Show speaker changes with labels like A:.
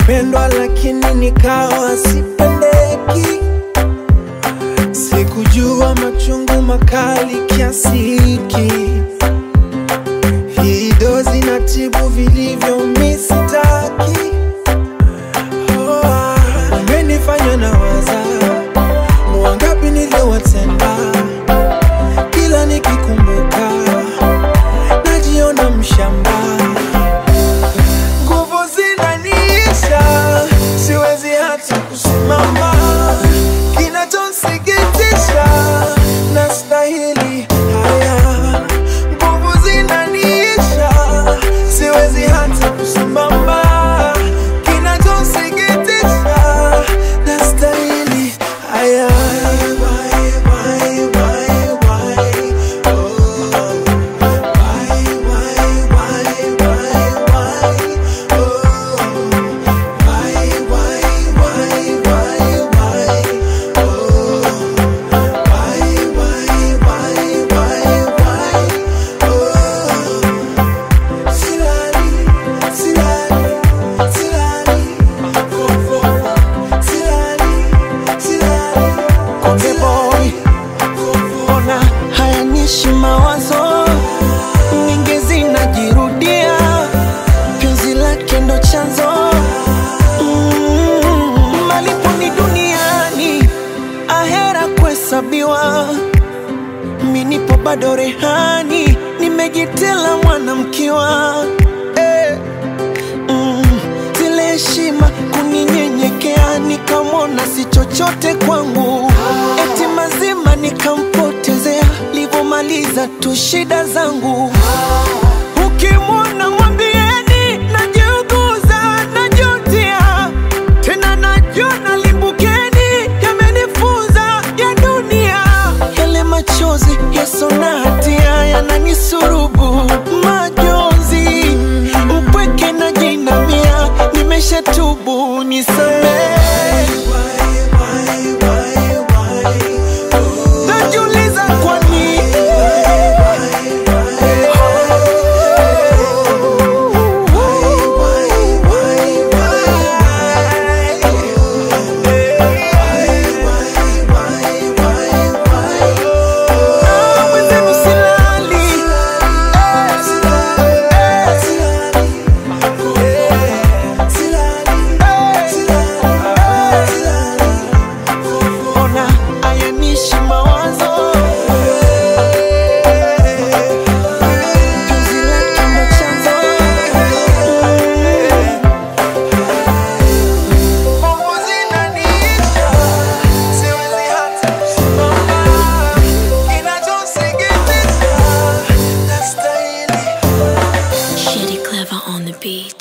A: kupendwa lakini nikawa sipendeki. Sikujua machungu makali kiasi hiki. Hii dozi na tibu vilivyo misitaki. Oh, ah, umenifanya na waza wangapi niliowatenda, kila nikikumbuka najiona mshamba nguvu zinaniisha, siwezi hata kusimama. Kinachonsikitisha, nastahili haya. Nguvu zinaniisha, siwezi hata kusimama. Kinachonsikitisha, nastahili haya. Why, why, why, why? Oh. Why, why, why, why, why? Oh. Why, why, why, why, why? Oh. Why, why, why, why, why? Oh. Silali, silali, silali, fo, fo, silali, silali,
B: Konde boy, ona hayanishi mawazo mingi zinajirudia, penzi lake ndo chanzo mm, malipo ni duniani, ahera kuhesabiwa. Mi nipo bado rehani, nimejitela mwanamkiwa eh. Mm, zile heshima kuninyenyekea, nikamwona si chochote kwangu, eti mazima nikampotezea, livomaliza tu shida zangu. Ukimwona mwambieni najiuguza, najutia tena, najona limbukeni, yamenifunza ya dunia, yale machozi yaso na hatia yananisurubu majonzi, upweke na jinamia, nimeshatubu nisamehe. Najiuliza kwa nini Ah, mwenzenu silali. Ona ayanishi mawazo Penzi lake ndo chanzo
A: Nguvu zinaniisha, siwezi hata kusimama. Kinachonsikitisha, nastahili
C: Shitty clever on the beat.